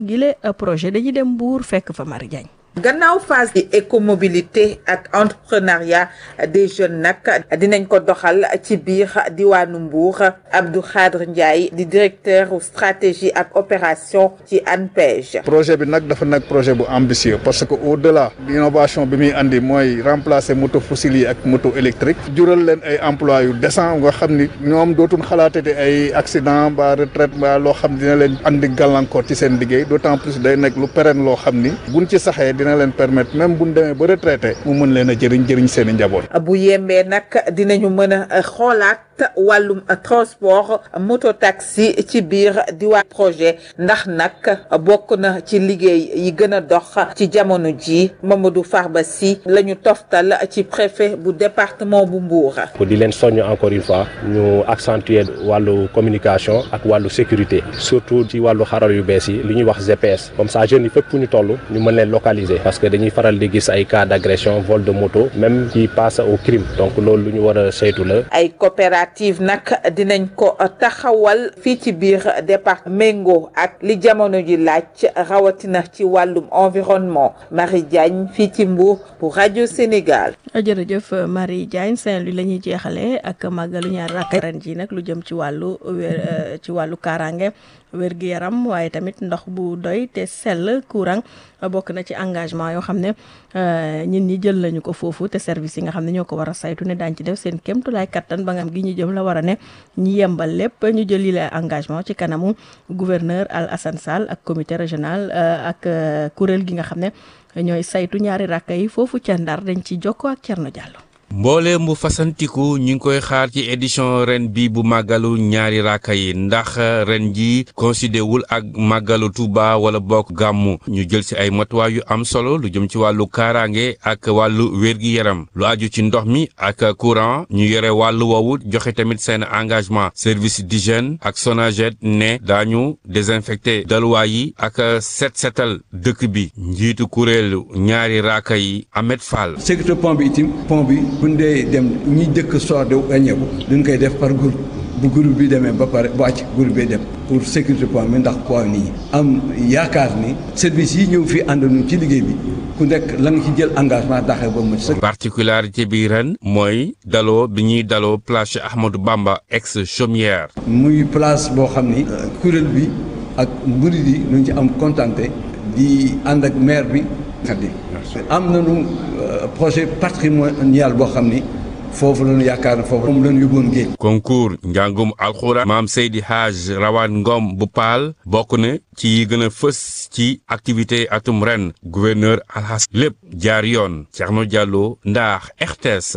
gile projet dañuy dem Mbour fekk fa Marie Diagne gannaaw phase di écomobilité ak entrepreneuriat des jeunes nag dinañ ko doxal ci biir diwaanu Mbour Abdou Khadre Ndiaye di directeur stratégie ak opération ci ANPEJ. projet bi nag dafa nag projet bu ambitieux parce que au delà d'innovation bi muy andi mooy remplacer moto fossile yi ak moto électrique jural leen ay emploi yu décent nga xam ni ñoom dootul xalaatati ay accident ba retraite ba loo xam dina leen andi gàllankoor ci seen liggéey d'autant plus day nekk lu pérenne loo xam ni buñ ci saxee dina leen permettre même bu ñu demee ba retraité mu mën leen a jëriñ jëriñ seen i njaboot. bu yembee nag dinañu mën a xoolaat wàllum transport moto taxi ci biir diwaan projet ndax nag bokk na ci liggéey yi gën a dox ci jamono ji Mamadou Farba Sy la ñu toftal ci préfet bu département bu Mbour. pour di leen soññ encore une fois ñu accentuer wàllu communication ak wàllu sécurité surtout ci wàllu xaral yu bees yi li ñuy wax GPS comme ça jeunes yi fépp fu ñu toll ñu mën leen localiser parce que dañuy faral di gis ay cas d'agression vol de moto même qui passe au crime donc loolu lu ñu war a saytu la. ay coopérative nag dinañ ko taxawal fii ci biir départ méngoo ak li jamono ji laaj rawatina ci wàllum environnement Marie Diagne fii ci Mbour pour rajo Sénégal. jërëjëf Marie Diagne Saint-Louis la ñuy jeexalee ak màggalu ñaar rakk ren ji nag lu jëm ci wàllu wér ci wàllu kaaraange wér gi yaram waaye tamit ndox bu doy te sell courant bokk na ci engagement yoo xam ne ñin ñi jël nañu ko foofu te service yi nga xam ne ñoo ko war a saytu ne daañ ci def seen kémtulaay kattan ba nga xam gi ñu jëm la war a ne ñi yembal lépp ñu jël yi la engagement ci kanamu gouverneur Al Hassan Sall ak comité régional ak kuréel gi nga xam ne ñooy saytu ñaari rakka yi foofu ca Ndar dañ ci jokkoo ak Thierno Diallo mboole mu fasantiku ñu ngi koy xaar ci édition ren bi bu màggalu ñaari raaka yi ndax ren ji considé wul ak màggalu Tuuba wala bokk gàmmu ñu jël ci ay matuwaay yu am solo lu jëm ci wàllu kaaraange ak wàllu wér-gi-yaram lu aju ci ndox mi ak courant ñu yore wàllu woowu joxe tamit seen engagement service d'hygiène ak Sonaged ne daañu désinfecté daluwaay yi ak set setal dëkk bi njiitu kuréelu ñaari raaka yi Ahmed Fall. sécurité pont bi itam pont bi. buñ dee dem ñi dëkk soor de wàññeeku duñ koy def par groupe bu groupe bi demee ba pare bu wàcc groupe bi dem pour sécurité point bi ndax point nit ñi am yaakaar ni service yi ñëw fii ànd nañu ci liggéey bi ku nekk la nga ci jël engagement daxee ba mu sëkk. particularité bi ren mooy daloo bi ñuy daloo place Ahmadou Bamba ex chaumière. muy place boo xam ni kuréel bi ak murid yi ñu ci am contenté di ànd ak maire bi xaddi am nañu projet patrimonial boo xam ni foofu la ñu yaakaar ne foofu moom la ñu yóbboon géej. concours njàngum alxuraan maam Seydi Hadj Rawane Ngom bu Paal bokk na ci yi gën a fës ci activité atum ren gouverneur alxas lépp jaar yoon Thierno Diallo ndax RTS.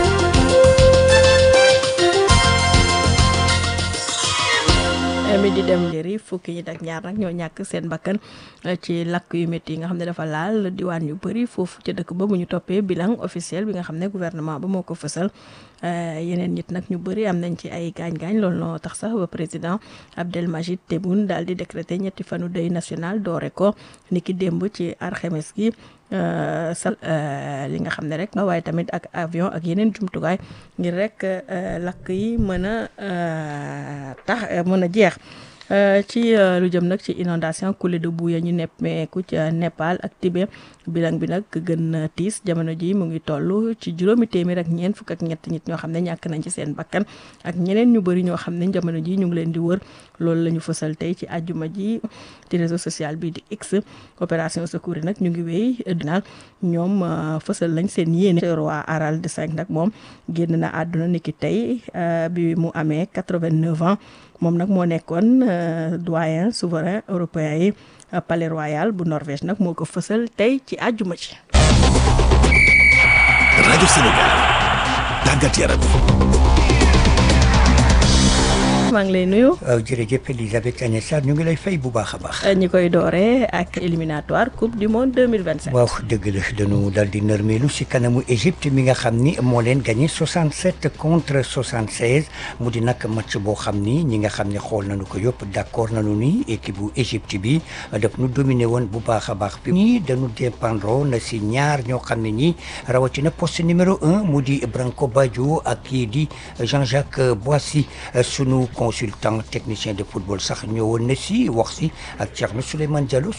mi di dem njëri fukki ñi ak ñaar nag ñoo ñàkk seen bakkan ci lakk yu métti yi nga xam ne dafa laal diwaan yu bëri foofu ca dëkk ba bu ñu toppee bilan officiel bi nga xam ne gouvernement ba moo ko fësal yeneen nit nag ñu bëri am nañ ci ay gaañ-gaañ loolu noo tax sax ba président Abdelmajid Tebboune daal di décréter ñetti fanu deuil national doore ko ni ki démb ci alxames gi sal li nga xam ne rek waaye tamit ak avion ak yeneen jumtukaay ngir rek lakk yi mën a tax mën a jeex ci lu jëm nag ci inondation coulée de boue ya ñu neppeeku ca Népal ak Tibet bilan bi nag gën tiis jamono ji mu ngi toll ci juróomi téeméer ak ñeent fukk ak ñett nit ñoo xam ne ñàkk nañ ci seen bakkan ak ñeneen ñu bëri ñoo xam ne jamono ji ñu ngi leen di wër loolu la ñu fësal tey ci àjjuma ji ci réseau social bi di X opération secours yi nag ñu ngi wéy dinal ñoom fësal lañ seen yéene roi Harald V nag moom génn na àdduna niki tey bi mu amee 89 ans moom nag moo nekkoon doyen souverain européen yi palais royal bu Norvège nag moo ko fësal tey ci àjjuma ci rajo Sénégal tàggat yaram maa ngi lay nuyu. waaw jërëjëf Elisabeth Agnès Sarr ñu ngi lay fay bu baax a baax. ñi koy dooree ak éliminatoire coupe du monde 2027. waaw dëgg la dañu dal di nërmeelu si kanamu Égypte mi nga xam ni moo leen gagné 67 contre 76 mu di nag match boo xam ni ñi nga xam ne xool nañu ko yëpp d' accord nañu ni équipe bu Égypte bi daf nu dominé woon bu baax a baax. ñii dañu dépendre na si ñaar ñoo xam ne ñii rawatina poste numéro un mu di Branco Baggio ak kii di Jean-Jacques Boissy sunu. consultant technicien de football sax ñëwoon na si wax si ak Thierno Souleymane Diallo